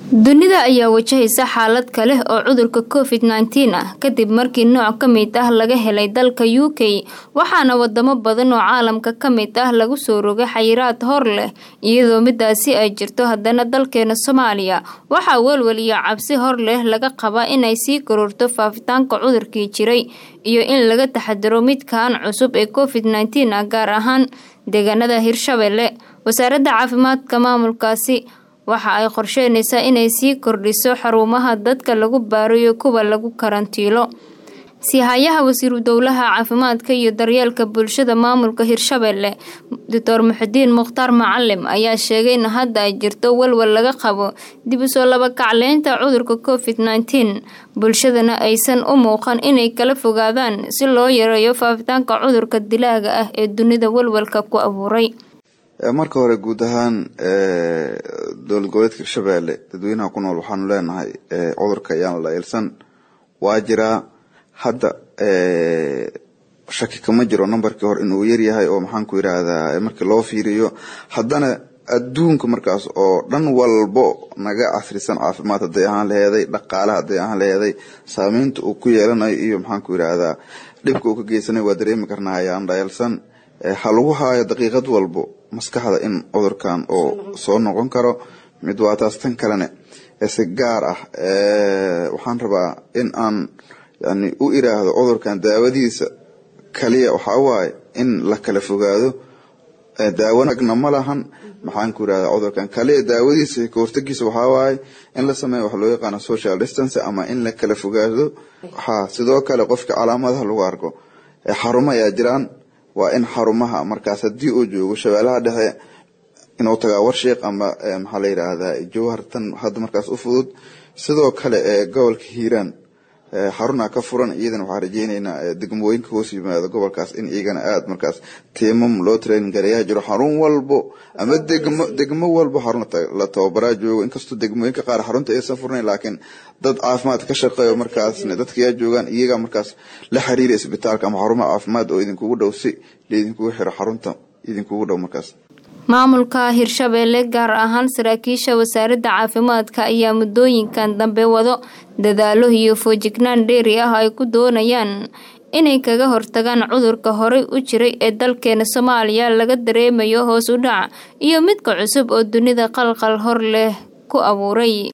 dunida ayaa wajahaysa xaalad kale oo cudurka covid nneteen ah kadib markii nooc ka mid ah laga helay dalka u k waxaana wadamo badan oo caalamka ka mid ah lagu soo rogay xayiraad hor leh iyadoo midaasi ay jirto haddana dalkeena soomaaliya waxaa welwel iyo cabsi hor leh laga qabaa inay sii kororto faafitaanka cudurkii jiray iyo in laga taxadiro midkan cusub ee covid nneteen ah gaar ahaan deegaanada hirshabelle wasaaradda caafimaadka maamulkaasi waxa ay qorsheynaysaa inay sii kordhiso xarumaha dadka lagu baarayo kuwa lagu karantiilo siihayaha wasiiru dowlaha caafimaadka iyo daryeelka bulshada maamulka hirshabelle doctor muxudiin mukhtaar macalim ayaa sheegay in hadda ay jirto walwal laga qabo dib u soo labakacleynta cudurka covid nneteen bulshadana aysan u muuqan inay kala fogaadaan si loo yareeyo faafitaanka cudurka dilaaga ah ee dunida walwalka ku abuuray marka hore guud ahaan dowlad goboleedka hirshabelle dadweynaha ku nool waxaanu leenahay cudurka ayaan la ilsan waa jiraa hadda shaki kama jiro numberkii hore inuu yaryahay oo maxaan ku yidhaahdaa markii loo fiiriyo haddana adduunka markaas oo dhan walbo naga casrisan caafimaad hadday ahaan laheeday dhaqaale hadday ahaan laheeday saameynta uu ku yeelanayo iyo maxaan ku yidhaahdaa dhibka uu ka geysanay waa dareemi karnaa ayaan dhaelsan ha lagu haayo daqiiqad walbo maskaxda in cudurkan oo soo noqon karo mid waa taas tan kalene si gaar ah waxaan rabaa in aan yani u iraahdo cudurkan daawadiisa kaliya waxaa waaye in la kala fogaado daawanagna ma lahan maxaan ku irahda cudurkan kaliya daawadiisa kahortagiisa waxaa waaye in la sameeyo wax loo yaqaano social distance ama in la kala fogaado ha sidoo kale qofka calaamadaha lagu arko xarumo ayaa jiraan waa in xarumaha markaas haddii uu joogo shabeelaha dhexe inuu tagaa warsheekh ama maxaa la yidhaahdaa jowhar tan hadda markaas u fudud sidoo kale ee gobolka hiiraan xaruna ka furan iyadana waxaan rajeyneynaa degmooyinka hoos yimaado gobolkaas in iyagana aada markaas tiimam loo training gareeyaa jiro xarun walbo ama degmo degmo walbo xarun la tababaraa joogo inkastoo degmooyinka qaar xarunta aysan furnayn laakiin dad caafimaad ka shaqeeyo markaasna dadka yaa joogaan iyaga markaas la xiriira isbitaalka ama xarumaha caafimaad oo idinkugu dhow si laidinkugu xiro xarunta idinkugu dhow markaas maamulka hirshabelle gaar ahaan saraakiisha wasaaradda caafimaadka ayaa muddooyinkan dambe wado dadaalo iyo foojignaan dheeri ah ay ku doonayaan inay kaga hortagaan cudurka horey u jiray ee dalkeena soomaaliya laga dareemayo hoos u dhac iyo midka cusub oo dunida qalqal hor leh ku abuuray